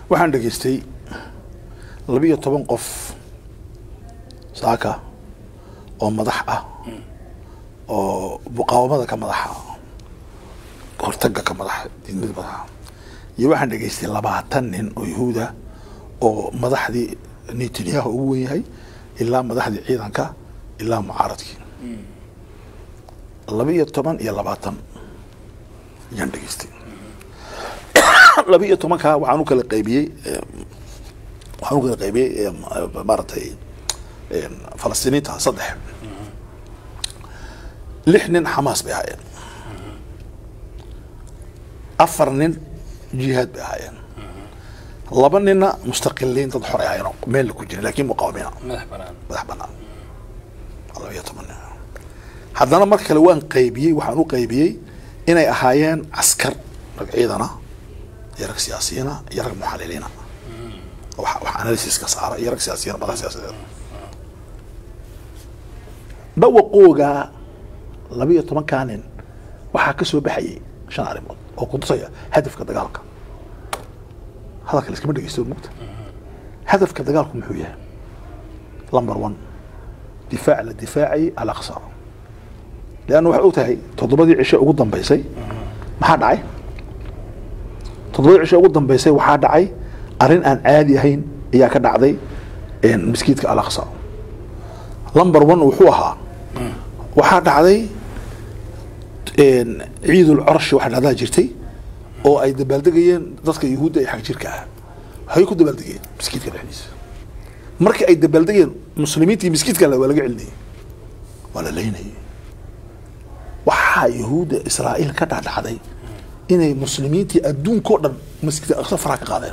waxaan dhegaystay labiyo toban qof saaka oo madax ah oo muqaawamada ka madaxa hortaga ka madaxa diidmada madaxa iyo waxaan dhegaystay labaatan nin oo yahuuda oo madaxdii netanyahu ugu wen yahay ilaa madaxdii ciidanka ilaa mucaaradkii laba iyo toban iyo labaatan ayaan dhegaystay laba iyo tobankaa waxaan u kala qaybiyey waxaan u kala qaybiyey maaragtay falastiiniinta saddex lix nin xamaas bay ahaayeen afar nin jihaad bay ahaayeen laba ninna mustaqiliin dad xor ay ahaayeen oo meel ku jirin lakin muqaawamiina madax banaan madax banaan laba iyo toban nin haddana mar kale waan qaybiyey waxaan u qaybiyey inay ahaayeen caskar rag ciidana iyo rag siyaasiyiina iyo rag muxaliliina wax wax analysiska saara iyo rag siyaasiyiina madax siyaasadeed dhawaqooga laba iyo tobankaa nin waxaa ka soo baxayay shan arrimood oo kutusaya hadafka dagaalka hadalka laiskama dhegeysto mugta hadafka dagaalku muxuu yahay number one difaac la difaacayay alaqsa leanna waxay og tahay toddobadii cisho ugu dambeysay maxaa dhacay toddobadii cisho ugu dambeysay waxaa dhacay arrin aan caadi ahayn ayaa ka dhacday maskiidka alaqsa number one wuxuu ahaa waxaa dhacday ciidul corshi waxa dhacdaa jirtay oo ay dabaaldegayeen dadka yahuudda ee xag jirka ah waxay ku dabaaldegeen maskiidka dhexdiisa markii ay dabaaldegeen muslimiintii maskiidka waa laga celinayay waa la leynayay waxaa yahuudda israa'iil ka dhacdhacday inay muslimiintii adduunka o dhan masjidka aqsa faraha ka qaadeen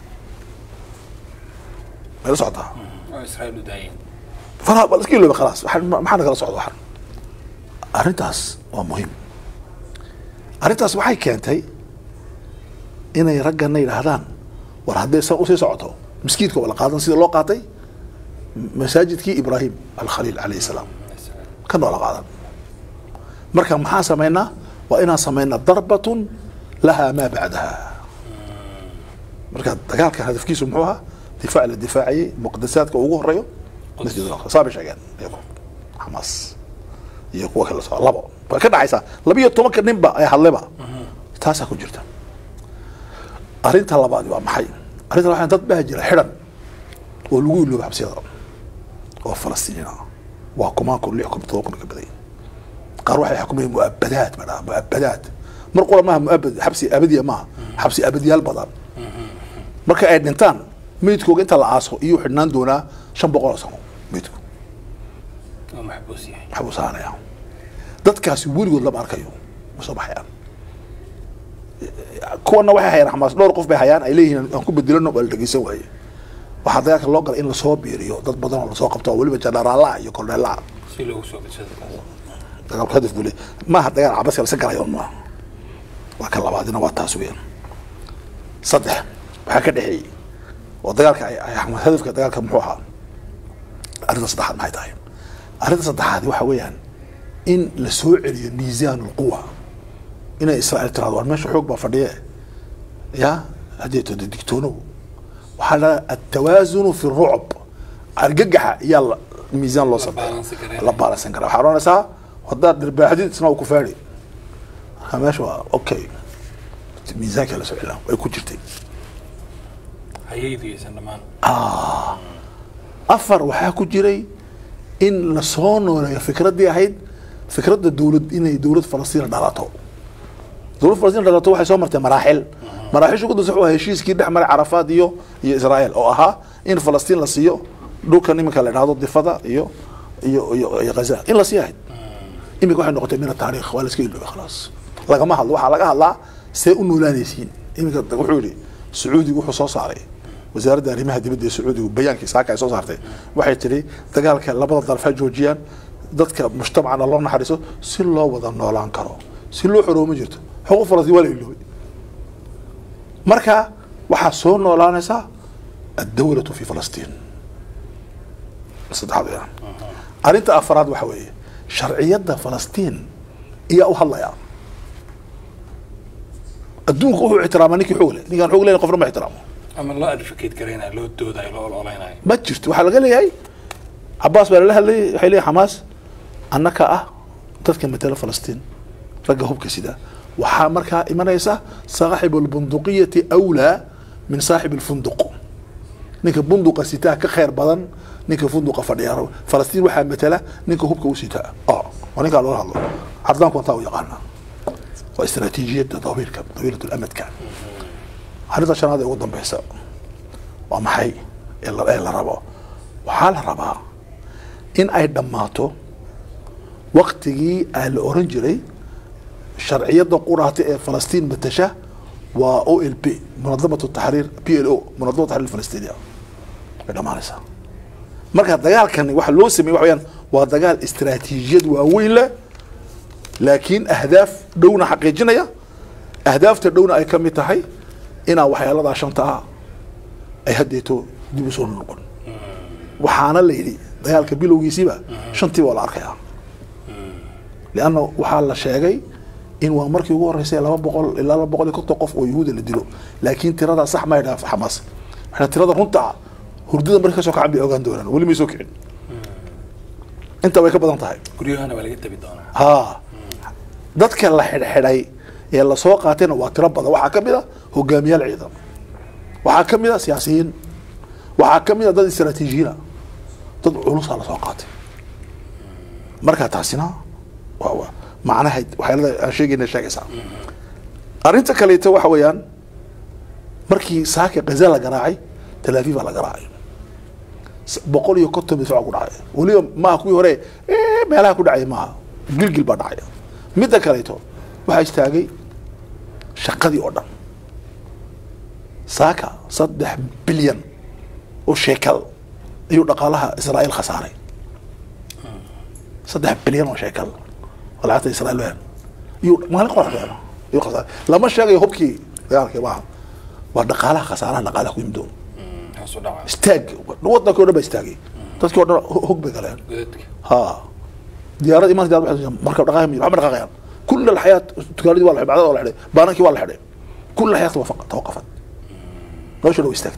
mayla socotaa oo israa'iil u daayeen faraha baa iska ilooba khalaas waxaan- ma- maxaa nagala socda waxan arrintaas waa muhiim arrintaas waxay keentay inay raggana yidhaahdaan war hadday san usii socoto miskiidka waa la qaadan sida loo qaatay masaajidkii ibraahim alkhaliil calayhi salaam kan waa la qaadan marka maxaan samaynaa waa inaan samaynaa darbatun lahaa maa bacdaha marka dagaalkan hadafkiisu muxuu ahaa difaac la difaacayay muqadasaadka ugu horeeyo masjid al-aqsa saa bay sheegeen iyagu xamaas iyo kuwa kale soo labo way ka dhacaysaa laba iyo tobanka ninba ay hadleba taasaa ku jirta arrinta labaad waa maxay arrinta labaad dad baa jira xidhan oo lagu ilooba xabsiyada oo falastiiniin ah waa kumaan kun lix kun todoba kun ka baday qaar waxay xukumayeen muabadaad ba dhaha muabadaad mar qura maaha muabad xabsi abadiya maaha xabsi abadiyaal badan marka ay dhintaan meydkooga inta la aaso iyuu xidhnaan doonaa shan boqol oo sano meydku oo maxbuus yahay maxbuu saaraya dadkaasi weligood lama arkayo ma soo baxayaan kuwana waxay hayaan xamaas dhowr qof bay hayaan ay leeyihiin aan ku bedelano waa la dhegeysan waaye waxaa dagaalka loo galay in lasoo biiriyo dad badan oo lasoo qabto oo weliba janaraalaha iyo korneelaha si loogu soo bidsado dagaalku hadaf buu leeyahay maaha dagaal cabaska lasa galayo maaha waa ka labaadina waa taas weeyaan saddex waxaa ka dhexeeyey oo dagaalka ay ay axmed hadafka dagaalka muxuu ahaa arrinta saddexaad maxay tahay arrinta saddexaad waxa weeyaan in la soo celiyo miisaan ulquwa inay israa'iil tirahdo war meesha xoog baa fadhiye ya haddii todo digtoonow waxaa la atawaasunu fi rucb argagaxa iyaa la- miisaan loo sameeya baalansi kareynaya. la baalansan karaa waxaa odhanaysaa haddaad dhirbaaxdid isna uu ku faadhi marka meesha waa okay miisaanka la soo celina way ku jirtay hayaydigaysan dhammaan afar waxaa ku jiray in lasoo nooleeyo fikraddii ahayd fikradda dowlad inay dowlad falastiin dhalato dowlad falastiin dhalato waxay soo martay maraaxil maraaxisha ugu dambeysa wuxuu ahaa heshiiskii dhex maray carafaad iyo iyo israa'iil oo ahaa in falastiin la siiyo dhulkan iminka la idhahdo difada iyo iyo iyo iyo ghaza in la sii ahayd iminka waxay noqotay min ataariikh waa la iska iloobay khalaas lagama hadlo waxaa laga hadlaa see u noolaanaysiin iminka wuxuu yidhi sacuudigu wuxuu soo saaray wasaaradda arrimaha dibadda ee sacuudigu bayaankii saaka ay soo saartay waxay tidhi dagaalka labada daraf ha joojiyaan dadka mujtamacana loo naxariiso si loo wada noolaan karo si loo xoroobo ma jirto xuquuq falastiin waa la iloobay marka waxaa soo noolaanaysaa addawlatu fi falastiin saddexaad weeyaan arrinta afraad waxa weeye sharciyadda falastiin iyaa u hadlaya adduunka wuxuu ixtiraamaa ninkii xoog leh ninkaan xoog leyn qofna ma ixtiraamo ama loo advocate garaynayo loo doodayo loo ololeynayo ma jirto waxaa laga leeyahay cabaas baa lala hadlayay waxay leeyahay xamaas annaka ah dadka matala falastiin ragga hubka sida waxaa markaa imanaysa saaxibu lbunduqiyati awlaa min saaxib lfunduq ninka bunduqa sitaa ka khayr badan ninka funduqa fadhiya falastiin waxaa matala ninka hubka u sitaa oo waa ninkaa loola hadlo caddaanku antaa u yaqaana waa istaraatiijiyadda dawiilka dawiilat lamadka arrinta shanaad ee ugu dambeysa waa maxay ee la ee la rabo waxaa la rabaa in ay dhammaato waktigii aa la oran jiray sharciyadda quraata ee falastiin matasha waa o l p munadamat taxriir p l o munadamat taxriir falastiniya way dhammaanaysaa marka dagaalkani waxa loo sameeyey waxa weyaan waa dagaal istaraatiijiyad waaweyn leh laakiin ahdaaf dhowna xaqiijinaya ahdaafta dhowna ay ka mid tahay inaa waxyaaladaa shanta ah ay haddeeto dib u soo noqon waxaana la yidhi dagaalka bilowgiisiiba shantiiba waa la arkayaa lianna waxaa la sheegay in waa markii ugu horreysay laba boqol ilaa laba boqol iyo konton qof oo yahuuda la dilo laakiin tiradaa sax ma ydhaa xamaas waxaa tirada runta ah hurdada markay kasoo kacan bay ogaan doonaan weli may soo kicin inta way ka badan tahay guryahana waa laga tabi doonaa ha dadka la xidhxidhay ee lasoo qaatayna waa tiro badan waxaa ka mid a hogaamiyaal ciidan waxaa ka mid a siyaasiyiin waxaa ka mid a dad istaraatiijiyiina dad culusaa lasoo qaatay marka taasina waa waa macnaha waxyaalada aan sheegayna sheegaysaa arrinta kaleeto waxa weeyaan markii saaka gaza la garaacay talaafiif baa la garaacay S- boqol iyo konton difaac ku dhacay weliba maaha kuwii hore "Eh, meelaha ku dhacay maaha gilgil baa dhacay midda kaleeto waxaa istaagay shaqadii oo dhan saaka saddex bilyan oo sheekal ayuu dhaqaalaha israa'iil khasaaray saddex bilyan oo sheekal oo lacagta israa'iil weyn iyuu maalin qorax weyn ayuu khasaaray lama sheegayo hubkii dagaalkii maaha waa dhaqaalaha khasaaraha dhaqaalaha ku yimid doon hoos u dhaca istaag wadankii o dhan baa istaagay dadkii o dhan ho- hog bay galeen godadka ها ديارات إيمان ديارات واحد مركب دقائق ميل عمر دقائق كل الحياة تقاليد والله بعد ولا حدا بانكي ولا حدا كل الحياة توقفت توقفت ليش لو استكت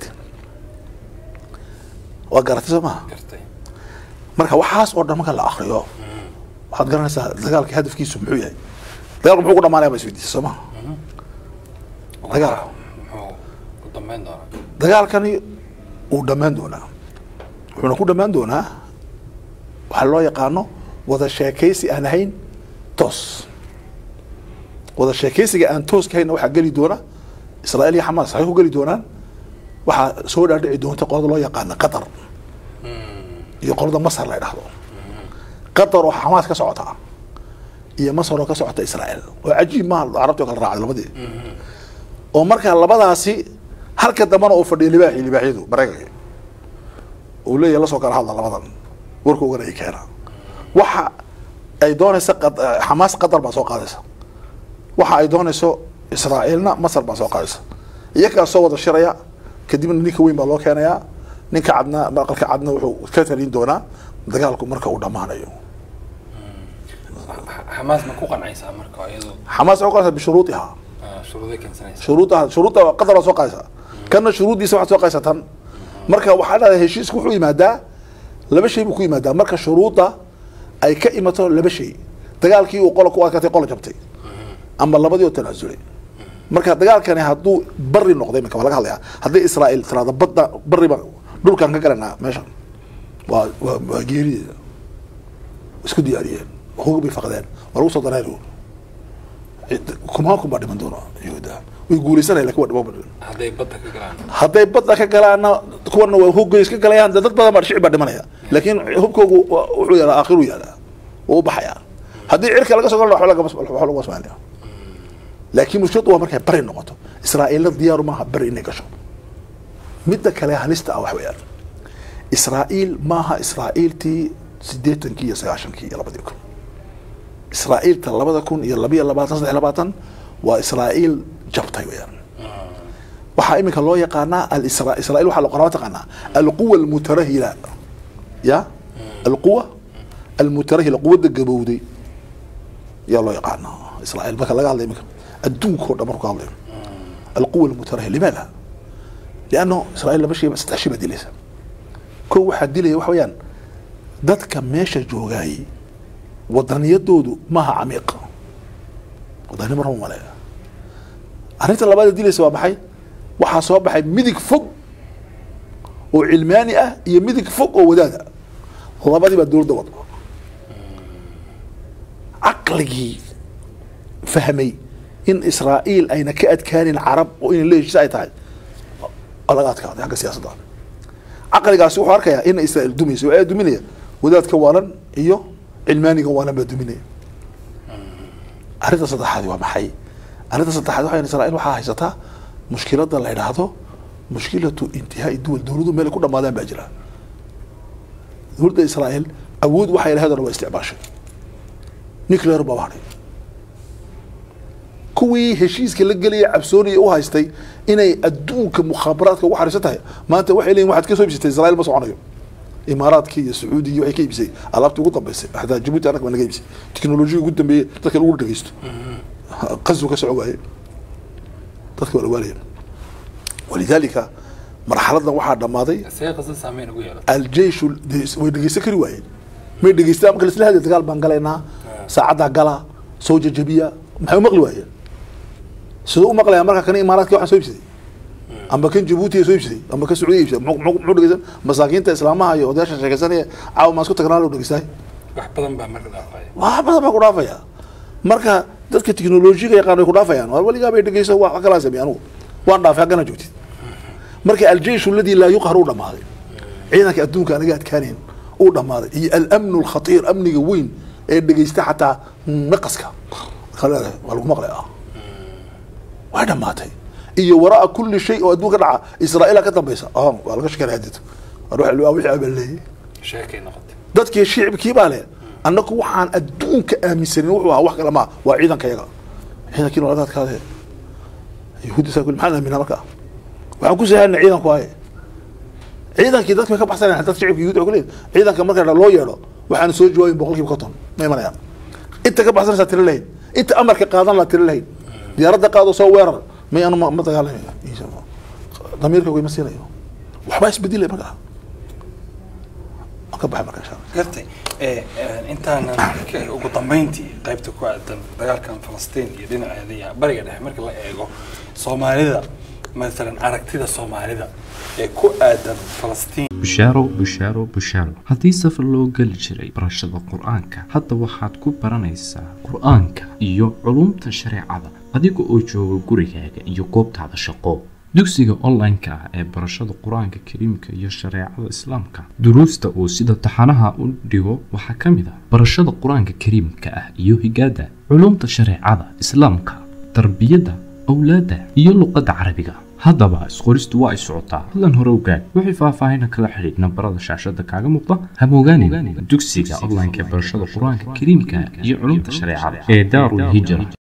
وقرأت سما gartay marka waxaas oo dhan marka la akriyo waxaad garanaysaa dagaalka hadafkiisu muxuu yahay dagaalku muxuu ku dhamaanaya ba isweydiisa soo maha dagaal muxuu ku dambeyn doonaa dagaalkani wuu dhammaan doonaa wuxuuna ku dhammaan doonaa waxaa loo yaqaano wada sheekaysi aan ahayn toos wada sheekaysiga aan tooska hayna waxaa geli doona israa'iil iyo xamaas waxay ku geli doonaan waxaa soo dhaadhici doonta qolada loo yaqaana qatar iyo qolada masar la idhahdo qatar oo xamaas ka socota iyo masar oo ka socota israa'iil oo cajiib maaha carabti oo kala raacday labadii oo markaa labadaasi halka dambana uu fadhiyo libaaxi libaaxyadu maraykanka uu leeyahay lasoo kala hadla labadan warkoogana ay keena waxa ay doonaysa qad- xamaas qatar baa soo qaadaysa waxa ay doonayso israa'iilna masar baa soo qaadaysa iyagaa soo wada shiraya kadibna ninka weyn baa loo keenayaa ninka cadna aqalka cadna wuxuu ka talin doonaa dagaalku marka uu dhammaanayo xamaas ma ku qancaysaa marka iyadu xamaas waxay u qaadaysaa bishuruudiha shuruuday keensanaysa shuruudaha shuruudda qatar baa soo qaadaysa kanna shuruuddiisa waxaad soo qaadaysaa tan marka waxaa dhahdaa heshiisku wuxuu yimaadaa laba shay buu ku yimaadaa marka shuruudda ay ka imato laba shay dagaalkii uu qola ku adkaatay qola jabtay ama labadii oo tanaasulay marka dagaalkani hadduu bari noqday marka waa laga hadlayaa haddii israa'iil tiraahdo badda bariba dhulkaan ka galanaa meeshan waa waa waa geerideeda isku diyaariyeen hog bay faqdeen waa lagu soo dareeri kumaan kun baa dhiman doona yahuuda way guuleysanaya lakin waa dhiman badan hadday badda ka galaan hadday badda ka galaana kuwana waa hogay iska galayaan dee dad badan baa shicib baa dhimanaya laakiin hubkoogu waa- wuxuu yaalaa aakhiru yaalaa wuu u baxayaa haddii cirka laga soo galana waxba lagama waxba lagu asmaanaya laakiin mushkiladu waa markay bari noqoto israa'iilna diyaaru maaha bari inay gasho midda kale halista ah wax weeyaan israa'iil maaha israa'iiltii siddeetankii iyo sagaashankii iyo labadii kun israa'iilta labada kun iyo labiyo labaatan saddex iyo labaatan waa israa'iil jabtay weeyaan waxaa iminka loo yaqaanaa alisra israa'iil waxaa loqoraa taqaanaa alquwa almutarahila ya alquwa almutarahila quwadda gabowday yaa loo yaqaanaa israa'iil marka laga hadlay iminka adduunka oo dhan marku ka hadlayo alquwa almutarahila limaada lianno israa'iil laba shayba saddex shay baa dilaysa kow waxaa dilaya waxa weeyaan dadka meesha joogaayey wadaniyadoodu maaha camiiq wadani marma maleeya arrinta labaad ee dilaysa waa maxay waxaa soo baxay midig fog oo cilmaani ah iyo midig fog oo wadaada labadii baa dowladda wada caqligii fahmay in israa'iil ayna ka adkaanin carab oo inay la heshiis ay tahay waa laga adkaaday xagga siyaasadda caqligaasi wuxuu arkayaa in israa'iil dumayso waa duminaya wadaadka waalan iyo cilmaaniga waalan baa duminaya arrinta saddexaadi waa maxay arrinta saddexaad waxa israa'iil waxaa haysataa mushkiladda la idhaahdo mushkilatu intihaai duwal dowladu meel ay ku dhamaadaan baa jira dowladda israa'iil awood waxay lahayd oo dhan waa isticmaashay nuclear baa hadhay kuwii heshiiska la gelaya cabsoonaya u haystay inay adduunka mukhaabaraadka ugu xariisan tahay maanta waxay leeyihin waxaad ka soo ibsatay israa'iil ma soconayo imaaraadkii iyo sacuudigii waxay ka iibisay alaabtii ugu dambeysay xataa jabuuti annaga baa naga iibisay teknolojiya ugu dambeeyey dadka lagu dhegeysto qasu ka soco waaye dadka waa la waalaya walidaalika marxaladan waxaa dhammaaday see qasad saameyn ugu yeelata aljeishu way dhegeysan kari waayeen may dhegeystaan marka laisla hadlay dagaal baan galaynaa saacaddaa gala soo jajabiya maxay u maqli waayeen siduu u maqlaya marka kan imaaraadka waxaan soo ibsaday amba kan jabuuti soo ibsaday amba kan sacuudiya ibsaday muxuu muxuu- muxuu dhegeysan masaakiinta islaamaha iyo odayaasha sheekaysanaya caawa maan isku tagnaa loo dhegeystaay wax badan baa marka dhaafaya wax badan baa ku dhaafaya marka dadka teknolojiga yaqaan way ku dhaafayaan waa weligaa bay dhegeyso wax kalaa sameey anugu waan dhaafay haggana joogtid marka aljeishu aladi laa yuqhar uu dhammaaday ciidanka adduunka anaga adkaanayn uu dhammaaday iyo alamnu alkhatiir amniga weyn ee dhegeysta xataa naqaska Marka leedahay, waa lagu maqlay ah way dhammaatay iyo waraa kulli shay oo adduunka dhaca israa'iila ka dambaysa ah waa laga shekanaya hadid waa wixii waa wixii abaleeyey sheekay noqotay dadkii shicibkii baa leh annagu waxaan adduunka aaminsanin wuxuu ahaa wax kale maa waa ciidanka yaga ciidankiina waa laga adkaadee yahuuddi saa kuli maxaan aaminaa marka waxaan ku sahanay ciidanku waaye ciidankii dadka way ka baxsanayaan dad shicibka yahuud waxay ku leeyihin ciidanka marka loo yeedho waxaan soo jawaabin boqolkiiba konton ma imanayaan inta ka baxsanaysaa tiro lahayn inta amarka qaadan laa tiro lahayn diyaaradda qaado soo weerar may anu ma ma dagaalamayo damiirka ma siinayo waxbaa isbedelay marka waan ka baxay marka insha allah gartay ee, ee, intaanan ka- ugu dambeyntii qaybta ku aadan dagaalkan falastiin iyo dhinaceeda iyo bariga dhexe marka la eego soomaalida masalan aragtida soomaalida ee ku aadan falastiin bushaaro bushaaro bushaaro haddii safar loo geli jiray barashada qur-aanka hadda waxaad ku baranaysaa qur-aanka iyo culumta shareecada adiga oo jooga gurigaaga iyo goobtaada shaqo dugsiga online-ka ah ee barashada qur-aanka kariimka iyo shareecada islaamka duruusta uu sida taxanaha u dhigo waxaa ka mid ah barashada qur-aanka kariimka ah iyo higaada culumta shareecada islaamka tarbiyadda awlaadda iyo luqadda carabiga haddaba isqoristu waa ay socotaa hadlan hore ogaad wixii faahfaahina kala xidhiidh nambarada shaashada kaaga muuqda hamogaanin dugsiga online-ka ee barashada qur-aanka kariimka iyo culumta shareecada ee daarul hijra